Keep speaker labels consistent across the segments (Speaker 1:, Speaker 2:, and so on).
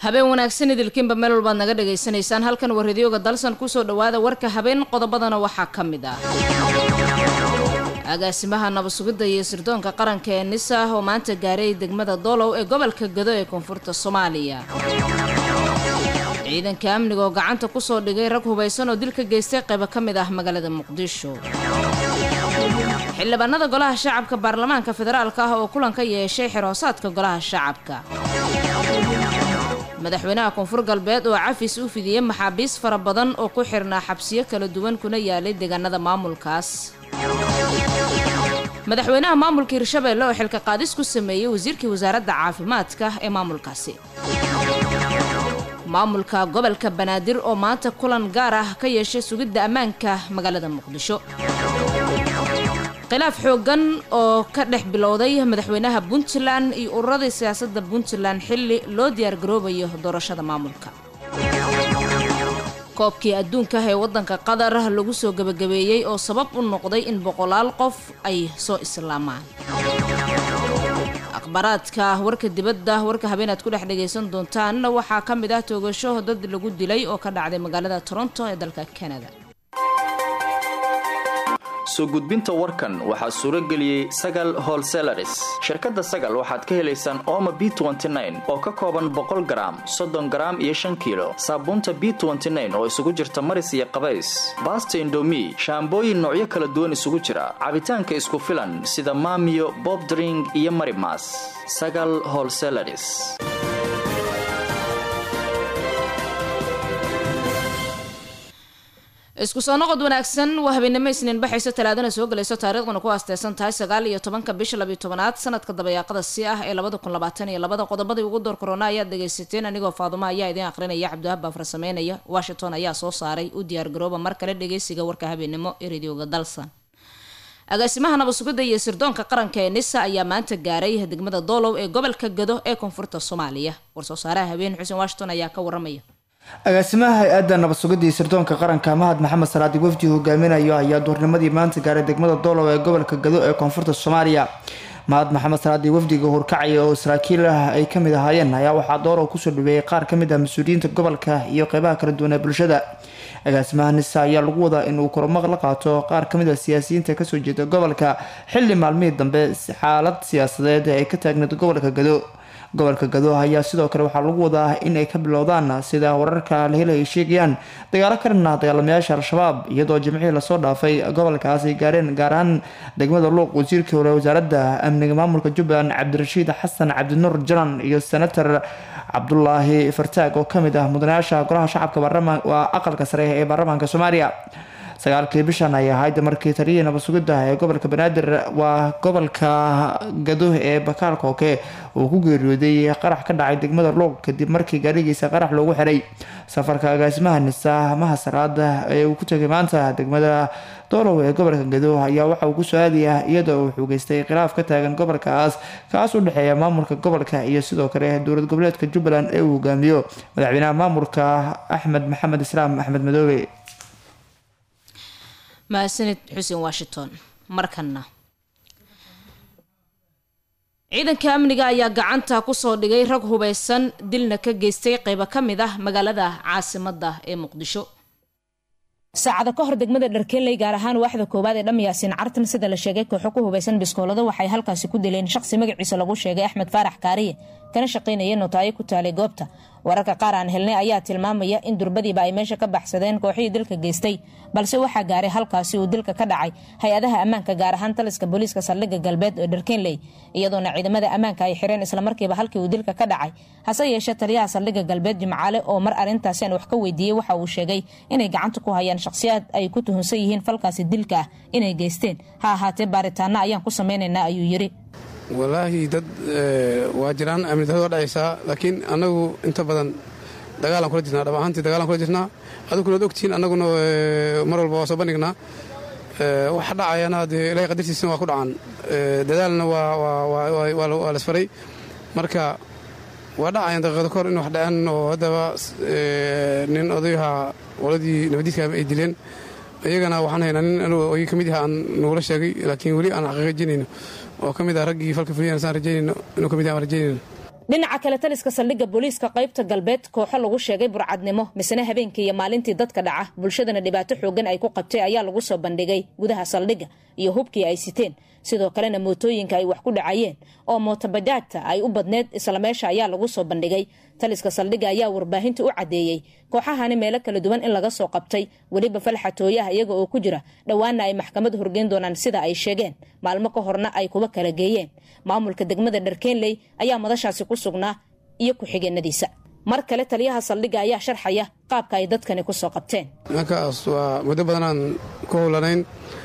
Speaker 1: habeen wanaagsan idilkiinba meel walbaad naga dhagaysanaysaan halkan waa radiyooga dalsan kusoo dhawaada warka habeen qodobadana waxaa ka mid ah agaasimaha nabasugidda iyo sirdoonka qaranka ee nisa oo maanta gaaray degmada doolow ee gobolka gado ee koonfurta soomaaliya ciidanka amniga oo gacanta kusoo dhigay rag hubaysan oo dil ka geystay qaybo ka mid ah magaalada muqdisho xildhibaanada golaha shacabka baarlamaanka federaalka ah oo kulan ka yeeshay xiroosaadka golaha shacabka madaxweynaha koonfur galbeed oo cafis u fidiyey maxaabiis fara badan oo ku xirnaa xabsiyo kala duwan kuna yaalay deegaanada maamulkaas madaxweynaha maamulka hirshabeelle oo xilka qaadis ku sameeyey wasiirkii wasaaradda caafimaadka ee maamulkaasi maamulka gobolka banaadir oo maanta kulan gaar ah ka yeeshay sugidda ammaanka magaalada muqdisho khilaaf xooggan oo ka dhex bilowday madaxweynaha puntland iyo ururadii siyaasadda puntland xilli loo diyaargaroobayo doorashada maamulka koobkii adduunka ee waddanka qatar lagu soo gebagabeeyey oo sabab u noqday in boqolaal qof ay soo islaamaan akhbaaraadka warka dibadda warka habeenaad ku dhex dhagaysan doontaan waxaa ka mid ah toogasho dad lagu dilay oo ka dhacday magaalada toronto ee dalka canada
Speaker 2: soo gudbinta warkan waxaa suuro geliyey sagal holselaris shirkadda sagal waxaad ka helaysaan ooma b oo ka kooban boqol garaam soddon garaam iyo shan kiilo saabuunta b oo isugu jirta maris iyo qabays baasta indomi shaambooyin noocyo kala duwan isugu jira cabitaanka isku filan sida maamiyo bobdring iyo marimas sagal holselaris
Speaker 1: isku soo noqod wanaagsan waa habeenimo isniin baxayso talaadana soo gelayso taariikhduna ku aasteysan tahay sagaal iyo tobanka bisha labiyo tobanaad sanadka dabayaaqada si ah ee labada kun labaatan iyo labada qodobadii ugu door korona ayaad dhagaysateen anigoo faadumo ayaa idiin aqrinaya cabdiwahab baa farsameynaya washington ayaa soo saaray u diyaargarooba mar kale dhagaysiga warka habeenimo ee radioga dalsan agaasimaha nabasugidda iyo sirdoonka qaranka ee nisa ayaa maanta gaaray degmada doolow ee gobolka gado ee koonfurta soomaaliya war-soo saaraha habeen xuseen washington ayaa ka waramaya
Speaker 3: agaasimaha hay-adda nabad-sugidda iyo sirdoonka qaranka mahad maxamed salaadi wafdi hogaaminayo ayaa duurnimadii maanta gaaray degmada doolow ee gobolka gado ee koonfurta soomaaliya mahad maxamed salaadi wafdiga horkacaya oo saraakiil ah ay kamid ahaayeen ayaa waxaa doorow kusoo dhaweeyay qaar kamid ah mas-uuliyiinta gobolka iyo qeybaha kala duwan ee bulshada agaasimaha nisa ayaa lagu wadaa inuu kormaq la qaato qaar kamid ah siyaasiyiinta kasoo jeeda gobolka xilli maalmihii dambe xaalad siyaasadeed ay ka taagneed gobolka gado gobolka gado ayaa sidoo kale waxaa lagu wadaa in ay ka bilowdaan sida wararka la helay ay sheegayaan dagaalo ka dhanah dagaalamayaasha al-shabaab iyadoo jimcihii lasoo dhaafay gobolkaas ay gaareen gaar ahaan degmada luuq wasiirkii hore wasaaradda amniga maamulka jubbaland cabdirashiid xasan cabdinuur jalan iyo senator cabdulaahi fartaag oo kamid ah mudanayaasha golaha shacabka waa aqalka sare ee baarlamaanka soomaaliya sagaalkii bishan ay ahayd markii taliyii nabad-sugidda ee gobolka banaadir waa gobolka gado ee bakaal kooke uu ku geeriyooday qarax ka dhacay degmada luuq kadib markii gaarigiisa qarax loogu xiray safarka agaasimaha nisa maha salaada ee uu ku tegay maanta degmada doolow ee gobolka gado ayaa waxa uu kusoo aadaya iyadoo uu xugeystay khilaaf ka taagan gobolkaas kaas u dhexeeya maamulka gobolka iyo sidoo kale dowlad goboleedka jubbaland ee uu hogaamiyo madaxweynaha maamulka axmed maxamed islaam axmed madoobe
Speaker 1: mahadsanid xuseen washington markana ciidanka amniga ayaa gacanta kusoo dhigay rag hubaysan dilna ka geystay qeybo ka mid ah magaalada caasimadda ee muqdisho saacada ka hor degmada dharkeeley gaar ahaan waaxda koowaad ee dhamyaasiin cartan sida la sheegay kooxo ku hubaysan biskoolado waxay halkaasi ku dileen shaqsi magaciisa lagu sheegay axmed faarax kaariye kana shaqaynaya notaayo ku taalay goobta wararka qaar aan helnay ayaa tilmaamaya in durbadiiba ay meesha ka baxsadeen kooxihii dilka geystay balse waxaa gaaray halkaasi uu dilka ka dhacay hay-adaha ammaanka gaar ahaan taliska booliiska saldhigga galbeed ee dharkenley iyadoona ciidamada ammaanka ay xireen islamarkiiba halkii uu dilka ka dhacay hase yeeshee taliyaha saldhigga galbeed jimcaale oo mar arrintaasi aan wax ka weydiiyey waxa uu sheegay inay gacanta ku hayaan shaqhsiyaad ay ku tuhunsan yihiin falkaasi dilka ah inay geysteen ha ahaatee baaritaana ayaan ku samaynaynaa ayuu yiri
Speaker 4: walaahi dad waa jiraan amni darrada waa dhacaysaa laakiin annagu inta badan dagaalaan kula jirnaa dhab ahaantii dagaalaan kula jirnaa aduguna ad ogtihiin annaguna mar walba waa soo bandhignaa waxa dhacayana dee ilahay qadartiisana waa ku dhacaan dadaalna waa lasfaray marka waa dhacayan daqiiqado kahor in wax dhaceen oo haddaba nin odayaha qoladii nabadiidka ay dileen iyagana waxaan haynaa nin oy ka mid yaha aan nagula sheegay laakiin weli aan xaqiiqajinayno oo ka mid ah raggii falka fuliyaan saan rajaynayno inuu ka mid yaha aan rajaynayno
Speaker 1: dhinaca kale taliska saldhigga booliiska qaybta galbeed kooxo lagu sheegay burcadnimo misena habeenkii iyo maalintii dadka dhaca bulshadana dhibaato xoogan ay ku qabtay ayaa lagu soo bandhigay gudaha saldhigga iyo hubkii ay siteen sidoo kalena mootooyinka ay wax ku dhacayeen oo mootobajaajta ay u badneed isla meesha ayaa lagu soo bandhigay taliska saldhigga ayaa warbaahinta u caddeeyey kooxahani meelo kala duwan in laga soo qabtay weliba falxatooyaha iyaga oo ku jira dhowaana ay maxkamad horgeyn doonaan sida ay sheegeen maalmo ka horna ay kuba kala geeyeen maamulka degmada dharkeenley ayaa madashaasi ku sugnaa iyo ku-xigeenadiisa mar kale taliyaha saldhigga ayaa sharxaya qaabka ay dadkani kusoo qabteen
Speaker 4: nimankaas waa muddo badanaan ku howlanayn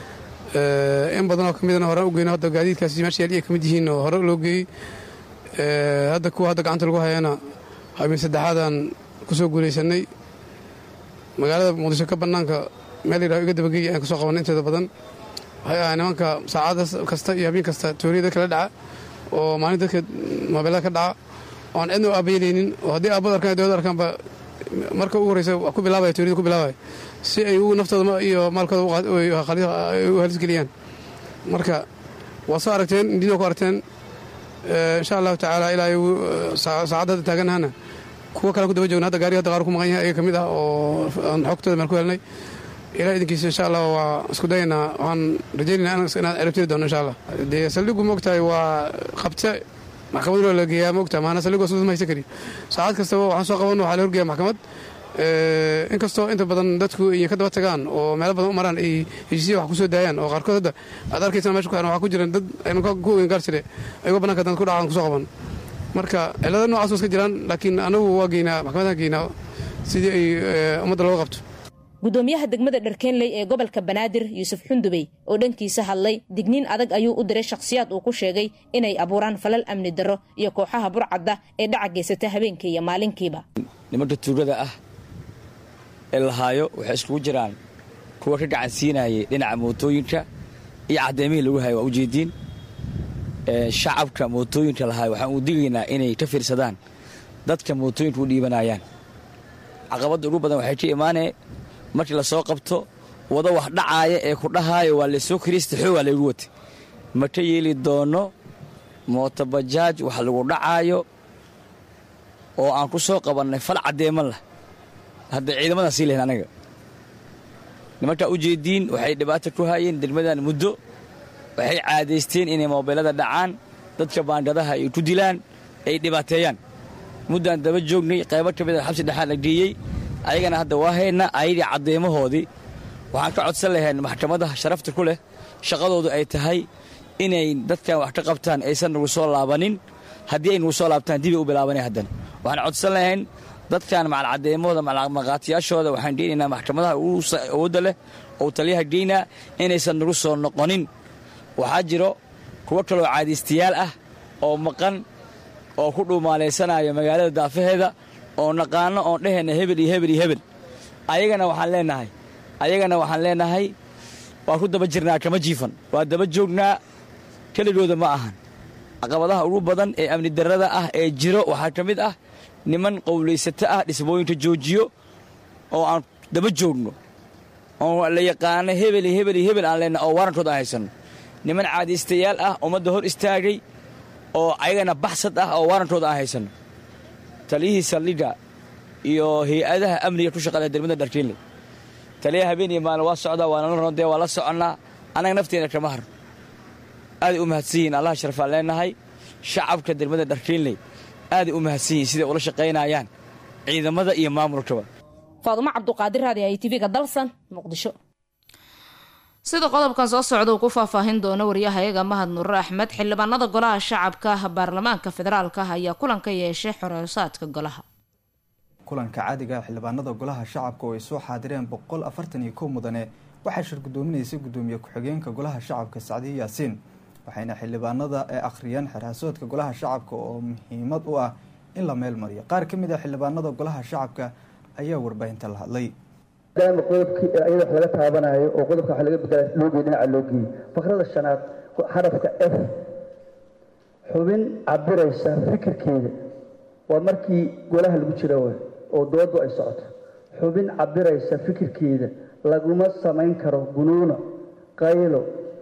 Speaker 4: in badanoo ka midana horaan u geyno hadda gaadiidkaasi meesha yaal ay ka mid yihiin oo hore loo geeyey hadda kuwa hadda gacanta lagu hayana habeen saddexaadaan ku soo guulaysanay magaalada muqdisho ka bannaanka meel yidhaho iga dabageeya ayaan ka soo qabanay inteeda badan waxay ahaa nimanka saacada kasta iyo habeen kasta tooriya dadka la dhaca oo maalin dadka moobeelada ka dhaca oan cidna u aabayelaynin oo haddii aabada arkaan dowlada arkaanba marka ugu horeysa wax ku bilaabaya tooriyada ku bilaabaya si ay ugu naftooda iyo maalkooda u halisgeliyaan marka waa soo aragteen indina ku aragteen insha allahu tacaala ilaa saacadda hadda taaganahana kuwa kale ku daba joogna hadda gaariga hadda qaar ku maqan yahay ayaga ka mid ah oo aan xogtooda meel ku helnay ilaa idinkiisa insha allah waa isku dayaynaa waxaan rajaynaynaa inaan erabtiri doono insha allah dee saldhigu moogtahay waa qabte maxkamad loo la geeyaa moogtahay maana saldhigu soo haysan kari saacad kastaba waxaan soo qaban waxaa la horgeeya maxkamad inkastoo inta badan dadku iyo ka daba tagaan oo meelo badan u maraan ay heshiisya wax ku soo daayaan oo qaarkood hadda aad arkaysaan mesha ku xiran waxaa ku jiran dad aynu ku ogen gaar jire ayagoo bannaanka dad ku dhacaan kusoo qaban marka cilada noocaas waa iska jiraan laakiin anagu waa geynaa maxkamadaan geynaa sidii ay ummadda looga qabto
Speaker 1: gudoomiyaha degmada dharkeenley ee gobolka banaadir yuusuf xundubey oo dhankiisa hadlay digniin adag ayuu u diray shakhsiyaad uu ku sheegay inay abuuraan falal amni darro iyo kooxaha burcadda ee dhaca geysata habeenkii iyo maalinkiiba
Speaker 5: nimanka tuugada ah ee lahaayo waxay iskugu jiraan kuwa ka gacan siinayay dhinaca mootooyinka iyo caddeemihii lagu hayo waa ujeediin shacabka mootooyinka lahaayo waxaan uu digaynaa inay ka fiirsadaan dadka mootooyinka u dhiibanayaan caqabadda ugu badan waxay ka imaanee markii la soo qabto wado wax dhacaaya ee ku dhahaayo waa laysoo kiriista xoogaa laygu watay ma ka yeeli doono mootobajaaj wax lagu dhacaayo oo aan ku soo qabannay fal caddeeman lah hadda ciidamadan sii lahayn anaga nimankaa u jeediin waxay dhibaata ku haayeen degmadan muddo waxay caadaysteen inay moobeelada dhacaan dadka baangadaha ay ku dilaan ay dhibaateeyaan muddaan daba joognay qaybo ka mid a xabsi dhexaan la geeyey ayagana hadda waa haydna ayadii caddeemahoodii waxaan ka codsan lahayn maxkamadaha sharafta ku leh shaqadoodu ay tahay inay dadkan wax ka qabtaan aysan nagu soo laabanin haddii ay nagu soo laabtaan dibay u bilaabanay haddana waxaan codsan lahayn dadkan macalcaddeemahooda macalmaqaatiyaashooda waxaan geynaynaa maxkamadaha ugu awoodda leh oo taliyaha geynaa inaysan nagu soo noqonin waxaa jiro kuwo kaloo caadaystayaal ah oo maqan oo ku dhuumaalaysanaya magaalada daafaheeda oo naqaano oon dhehayna hebel iyo hebel iyo hebel ayagana waxaan leenahay ayagana waxaan leenahay waa ku daba jirnaa kama jiifan waa daba joognaa keligooda ma ahan caqabadaha ugu badan ee amni darrada ah ee jiro waxaa ka mid ah niman qowlaysato ah dhismooyinka joojiyo oo aan daba joogno oo la yaqaano hebel iyo hebel iyo hebel aan leenahay oo warankood aan haysanno niman caadaystayaal ah ummadda hor istaagay oo ayagana baxsad ah oo waarantooda aan haysanno taliyihii saldhigga iyo hay-adaha amniga ku shaqada degmada dharkiinle taliyaha habeen iyo maalin waa socdaa waa nala rondee waa la soconnaa annaga nafteena kama har aaday u mahadsan yihiin allaha sharafaan leenahay shacabka degmada dharkiinley aaday u mahadsan yihiin siday ula shaqaynayaan ciidamada iyo maamulkaba
Speaker 1: faadumo cabduqaadir raadi ay tv-ga dalsan muqdisho
Speaker 6: sida qodobkan soo socda uu ku faahfaahin doono waryahayaga mahad nuure axmed xildhibaanada golaha shacabka baarlamaanka federaalka ayaa kulan ka yeeshay xoreysaadka golaha
Speaker 7: kulanka caadiga xildhibaanada golaha shacabka oo ay soo xaadireen boqol afartan iyo kow mudane waxaa shir gudoominaysay gudoomiye ku-xigeenka golaha shacabka sacdiye yaasiin waxayna xildhibaanada ee akhriyeen xeraasoodka golaha shacabka oo muhiimad u ah in la meel mariyo qaar ka mid a xildhibaanada golaha shacabka ayaa warbaahinta la hadlay
Speaker 8: maadaama qodobkii iyada wax laga taabanayo oo qodobka wax laga bedela loogeey dhinaca loo geeyey fakrada shanaad xarafka f xubin cabiraysa fikirkeeda waa markii golaha lagu jira w oo doodu ay socoto xubin cabiraysa fikirkeeda laguma samayn karo gunuuno qaylo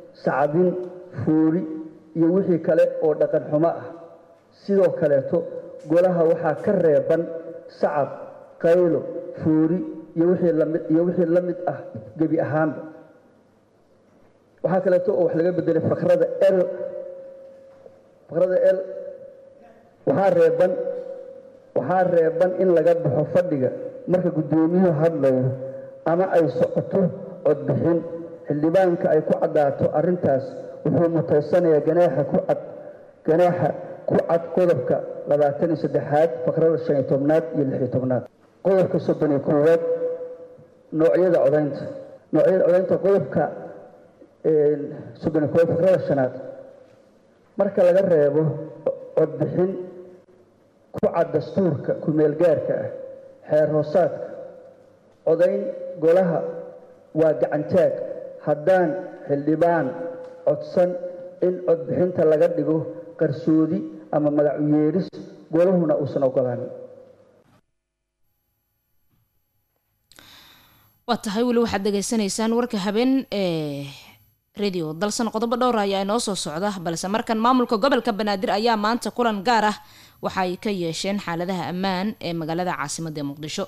Speaker 8: sacdin fuuli iyo wixii kale oo dhaqan xumo ah sidoo kaleeto golaha waxaa ka reeban sacab qaylo fuuri iyo wixii lamid iyo wixii la mid ah gebi ahaanba waxaa kaleeto oo wax laga bedelay fakrada l fakrada l waxaa reeban waxaa reeban in laga baxo fadhiga marka guddoomiyuhu hadlayo ama ay socoto codbixin xildhibaanka ay ku caddaato arrintaas wuxuu mutaysanayaa ganaaxa ku cad ganaaxa ku cad qodobka labaatan iyo saddexaad fakrada shan iyo tobnaad iyo lix iyo tobnaad qodobka soddon iyo koowaad noocyada codaynta noocyada codaynta qodobka soddon iyo koowaad fakrada shanaad marka laga reebo codbixin ku cad dastuurka ku-meelgaarka ah xeer hoosaadka codayn golaha waa gacantaag haddaan xildhibaan codsan in codbixinta laga dhigo qarsoodi ama magac u yeedhis golahuna uusan ogolaanin
Speaker 6: waa tahay weli waxaad dhegaysanaysaan warka habeen ee radio dalsan qodobo dhowr ayaa inoo soo socda balse markan maamulka gobolka banaadir ayaa maanta kulan gaar ah waxa ay ka yeesheen xaaladaha ammaan ee magaalada caasimada muqdisho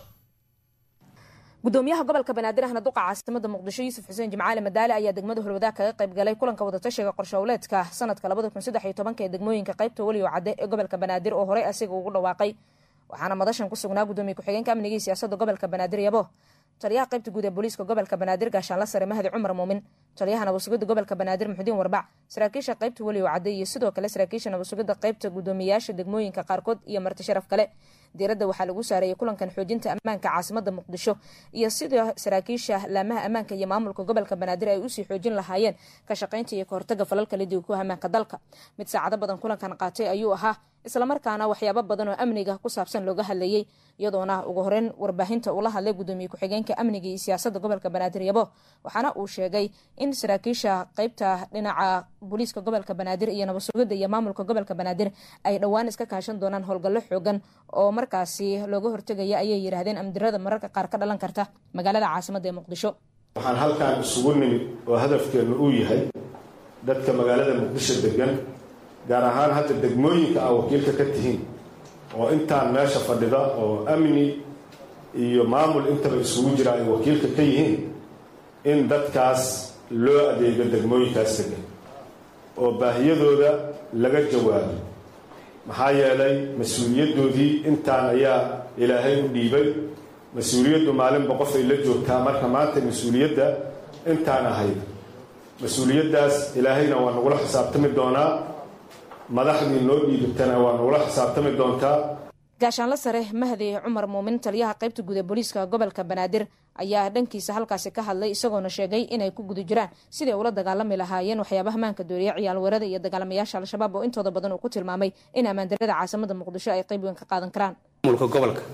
Speaker 6: gudoomiyaha gobolka banaadir ahna duqa caasimada muqdisho yuusuf xuseen jimcaale madaale ayaa degmada holwadaag kaga qayb galay kulanka wadatashiga qorshowleedka sanadka ee degmooyinka qaybta weliyo cadde ee gobolka banaadir oo horey asiga ugu dhawaaqay waxaana madashan ku sugnaa gudoomiye ku-xigeenka amniga iyo siyaasada gobolka banaadir yabo taliyaha qaybta guud ee booliiska gobolka banaadir gaashaanla sare mahdi cumar muumin taliyaha nabadsugida gobolka banaadir muxudiin warbac saraakiisha qaybta weliyo cadde iyo sidoo kale saraakiisha nabadsugida qaybta gudoomiyayaasha degmooyinka qaarkood iyo marti sharaf kale diiradda waxaa lagu saareeyay kulankan xoojinta ammaanka caasimada muqdisho iyo sidoo saraakiisha laamaha ammaanka iyo maamulka gobolka banaadir ay usii xoojin lahaayeen ka shaqaynta iyo kahortaga falalka lidiga ku ammaanka dalka mid saacado badan kulankan qaatay ayuu ahaa islamarkaana waxyaabo badan oo amniga ku saabsan looga hadlayey iyadoona ugu horeyn warbaahinta ula hadlay gudoomiye ku-xigeenka amniga iyo siyaasada gobolka banaadir yabo waxaana uu sheegay in saraakiisha qaybta dhinaca booliiska gobolka banaadir iyo nabadsugida iyo maamulka gobolka banaadir ay dhowaan iska kaashan doonaan howlgallo xoogan oo markaasi looga hortegaya ayay yidhaahdeen amdirada mararka qaar ka dhalan karta magaalada caasimada ee muqdisho
Speaker 9: waxaan halkan isugu nimid oo hadafkeennu uu yahay dadka magaalada muqdisho degan gaar ahaan hadda degmooyinka aa wakiilka ka tihiin oo intaan meesha fadhida oo amni iyo maamul intaba isugu jira ay wakiilka ka yihiin in dadkaas loo adeego degmooyinkaas degan oo baahiyadooda laga jawaabo maxaa yeelay mas-uuliyaddoodii intaan ayaa ilaahay u dhiibay mas-uuliyaddu maalinba qof ay la joogtaa marka maanta mas-uuliyadda intaan ahayd mas-uuliyaddaas ilaahayna waa nagula xisaabtami doonaa madaxdii noo dhiibatana waa nagula xisaabtami doontaa
Speaker 6: gaashaanla sare mahdi cumar muumin taliyaha qaybta guud ee booliiska gobolka banaadir ayaa dhankiisa halkaasi ka hadlay isagoona sheegay inay ku guda jiraan siday ula dagaalami lahaayeen waxyaabaha maanka dooriya ciyaalweerada iyo dagaalamayaasha al-shabaab oo intooda badan uu ku tilmaamay in ammaandarada caasimada muqdisho ay qayb weyn ka qaadan karaan
Speaker 10: maamulka gobolka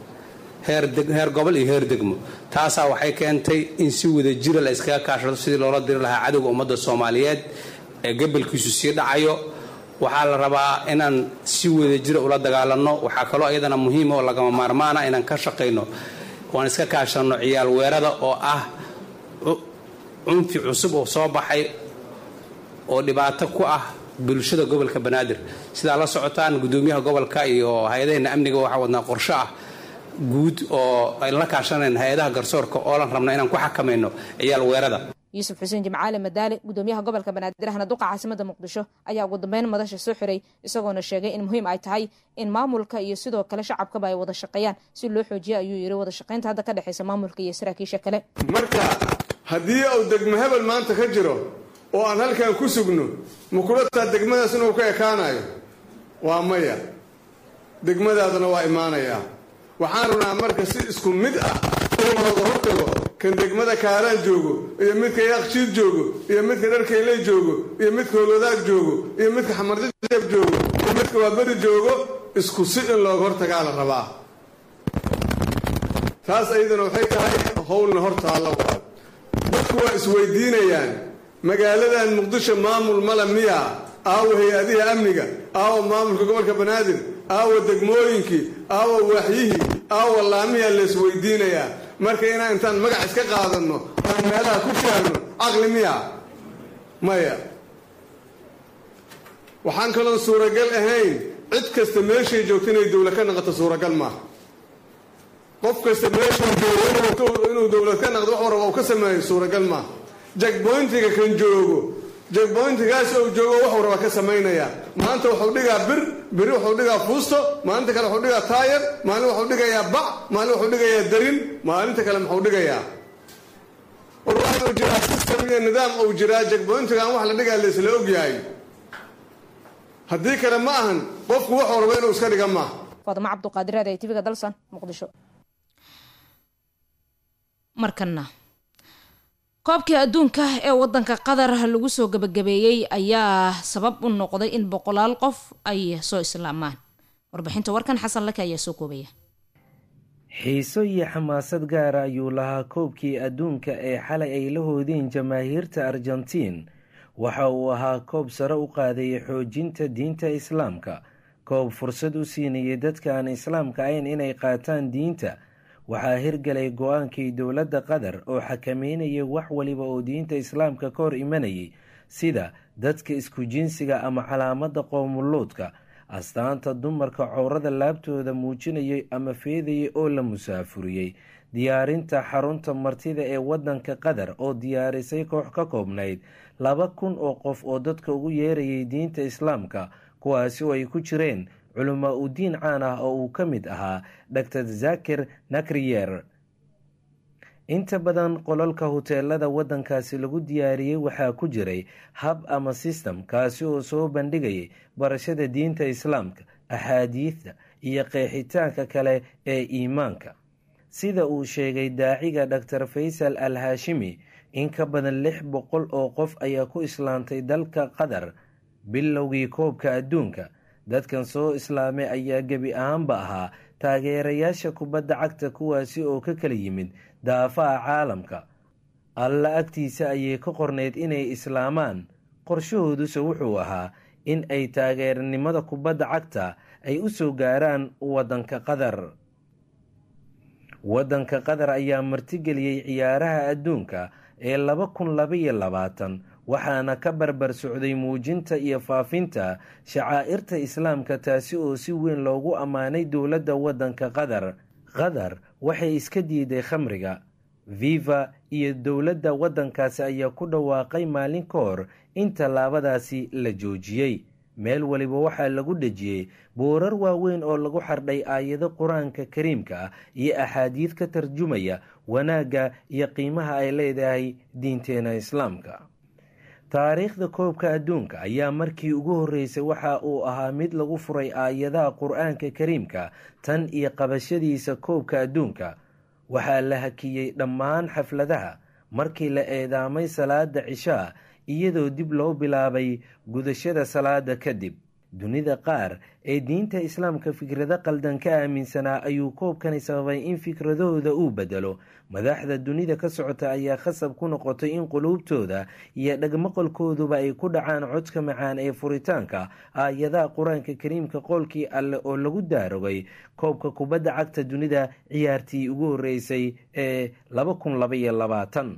Speaker 10: heer gobol iyo heer degmo taasaa waxay keentay in si wada jira la iskaga kaashado sidii loola diri lahaa cadowga ummadda soomaaliyeed ee gobolkiisu sii dhacayo waxaa la rabaa inaan si wada jira ula dagaalanno waxaa kaloo iyadana muhiima oo lagama maarmaana inaan ka shaqayno waan iska kaashanno ciyaal weerada oo ah cunfi cusub oo soo baxay oo dhibaato ku ah bulshada gobolka banaadir sidaa la socotaan gudoomiyaha gobolka iyo hay-adaheenna amniga waxaa wadnaa qorsho ah guud oo aynu la kaashanayn hay-adaha garsoorka oo lan rabna inaan ku xakamayno ciyaal weerada
Speaker 6: yuusuf xuseen jimcaale madaale gudoomiyaha gobolka banaadir ahna duqa caasimada muqdisho ayaa ugu dambeyn madasha soo xiray isagoona sheegay in muhiim ay tahay in maamulka iyo sidoo kale shacabkaba ay wada shaqeeyaan si loo xoojiyo ayuu yiri wada shaqaynta hadda ka dhexaysa maamulka iyo saraakiisha kale
Speaker 11: marka haddii uu degmo hebel maanta ka jiro oo aan halkan ku sugno makulataa degmadaas inuu ka ekaanayo waa maya degmadaaduna waa imaanayaa waxaan rabnaa marka si isku mid ah in looga hortago kan degmada kaaraan joogo iyo midka yaaqshiid joogo iyo midka dharkayley joogo iyo midka holwadaag joogo iyo midka xamarjajeeb joogo iyo midka waaberi joogo isku si in looga hortagaa la rabaa taas ayadana waxay tahay howlna hortaalla waa dadku waa isweydiinayaan magaaladan muqdisho maamul mala miya aawa hay-adihi amniga aawa maamulka gobolka banaadir aawa degmooyinkii aawa waaxyihii aawa laamiyaa la isweydiinayaa marka inaan intaan magac iska qaadanno aan meelaha ku shaarno caqli miya maya waxaan kaloon suuragal ahayn cid kasta meeshay joogto inay dowlad ka naqato suuragal maaha qof kasta meeshuu joogo inuu dowlad ka naqdo wax waraba uu ka sameeyo suuragal maaha jagboyntiga kan joogo jagboyntigaas uu joogo wax waraba ka samaynayaa maanta wuxuu dhigaa bir biri wuxuu dhigaa fuusto maalinta kale wuxuu dhigaa taayar maalin wuxuu dhigayaa bac maalin wuxuu dhigayaa darin maalinta kale muxuu dhigayaa warwaxuu jiraa system iyo nidaam uu jiraa jagboyntigaan wax la dhigaa laysla ogyahay haddii kale ma ahan qofku wax waraba inuu iska dhiga maaha
Speaker 6: faadimo cabduqaadir aad ee tvga dalsan muqdisho
Speaker 1: markana koobkii adduunka ee wadanka qatar lagu soo gabagabeeyey ayaa sabab u noqday in boqolaal qof ay soo islaamaan warbixinta warkan xasan lake ayaa soo koobaya
Speaker 12: xiiso iyo xamaasad gaara ayuu lahaa koobkii adduunka ee xalay ay la hoodeen jamaahiirta argentiin waxa uu ahaa koob sare u qaadaya xoojinta diinta islaamka koob fursad u siinayay dadka aan islaamka ahayn inay qaataan diinta waxaa hirgalay go-aankii dowladda qatar oo xakameynayay wax waliba oo diinta islaamka ka hor imanayay sida dadka isku jinsiga ama calaamada qoomuluudka astaanta dumarka cowrada laabtooda muujinayay ama feedayay oo la musaafuriyey diyaarinta xarunta martida ee wadanka qatar oo diyaarisay koox ka koobnayd laba kun oo qof oo dadka ugu yeerayay diinta islaamka kuwaasi oo ay ku jireen culamaa u diin caan ah oo uu ka mid ahaa dor zakir nakriyer inta badan qolalka huteelada wadankaasi lagu diyaariyey waxaa ku jiray hab ama sistem kaasi oo soo bandhigayay barashada diinta islaamka axaadiidta iyo qeexitaanka kale ee iimaanka sida uu sheegay daaciga dor faysal al haashimi in ka badan lix boqol oo qof ayaa ku islaantay dalka qatar bilowgii koobka adduunka dadkan soo islaamay ayaa gebi ahaanba ahaa taageerayaasha kubadda cagta kuwaasi oo ka kala yimid daafaha caalamka alla agtiisa ayay ka qornayd inay islaamaan qorshahooduse wuxuu ahaa in ay taageeranimada kubadda cagta ay u soo gaaraan waddanka qatar waddanka qatar ayaa martigeliyey ciyaaraha adduunka ee laba kun labaiyo labaatan waxaana ka barbar socday muujinta iyo faafinta shacaa'irta islaamka taasi oo si weyn loogu ammaanay dowladda waddanka qatar qatar waxay iska diiday khamriga viva iyo dowladda waddankaasi ayaa ku dhawaaqay maalin ka hor in tallaabadaasi la joojiyey meel waliba waxaa lagu dhejiyey boorar waaweyn oo lagu xardhay aayado qur-aanka kariimka ah iyo axaadiid ka tarjumaya wanaagga iyo qiimaha ay leedahay diinteena islaamka taariikhda koobka adduunka ayaa markii ugu horreysay waxa uu ahaa mid lagu furay aayadaha qur-aanka kariimka tan iyo qabashadiisa koobka adduunka waxaa la hakiyey dhammaan xafladaha markii la eedaamay salaada cishaa iyadoo dib loo bilaabay gudashada salaada kadib dunida qaar ee diinta islaamka fikrado qaldan ka aaminsanaa ayuu koobkani sababay in fikradahooda uu bedelo madaxda dunida ka socota ayaa khasab ku noqotay in quluubtooda iyo dhagmaqalkooduba ay ku dhacaan codka macaan ee furitaanka aayadaha qur-aanka kariimka qoolkii alleh oo lagu daarogay koobka kubadda cagta dunida ciyaartii ugu horreysay ee laba kun labaiyo labaatan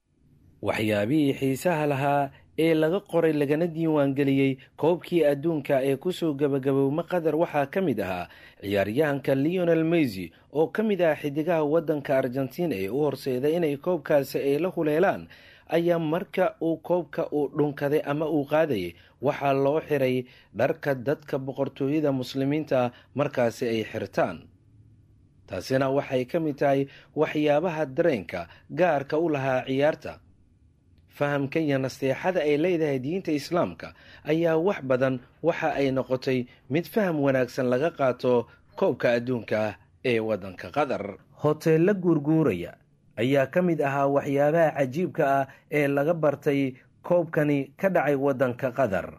Speaker 12: waxyaabihii xiisaha lahaa ee laga qoray lagana diiwaangeliyey koobkii adduunka ee kusoo gabagabowma qatar waxaa ka mid ahaa ciyaaryahanka leonel meysy oo ka mid ah xidigaha waddanka argentiin ee u horseeday inay koobkaasi ay la huleelaan ayaa marka uu koobka uu dhunkaday ama uu qaadayay waxaa loo xiray dharka dadka boqortooyada muslimiinta markaasi ay xirtaan taasina waxay ka mid tahay waxyaabaha dareenka gaarka u lahaa ciyaarta fahamka iyo nasteexada ay leedahay diinta islaamka ayaa wax badan waxa ay noqotay mid faham wanaagsan laga qaato koobka adduunka ee waddanka qatar hoteella guurguuraya ayaa ka mid ahaa waxyaabaha cajiibka ah ee laga bartay koobkani ka dhacay waddanka qatar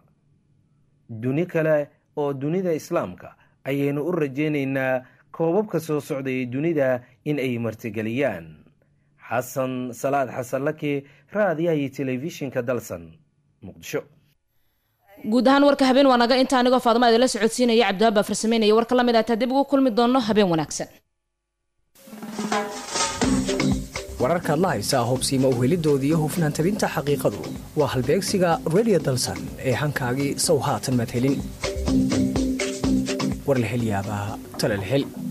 Speaker 12: duni kale oo dunida islaamka ayaynu u rajaynaynaa koobabka soo socdayay dunida in ay martigeliyaan xasan salaad xasan laki raadiyaha iyo telefishinka dalsan muqdisho
Speaker 1: guud ahaan warka habeen waa naga inta anigoo faaduma idinla socodsiinaya cabdiwaab baa farsameynaya warka lamid ah taa dib ugu kulmi doono habeen wanaagsan
Speaker 13: wararkaad la haysaa hobsiima uhelidooda iyo hufnaan tabinta xaqiiqadu waa halbeegsiga redio dalsan ee hankaagii sow haatan madhelin war la hel yaabaa tala la hel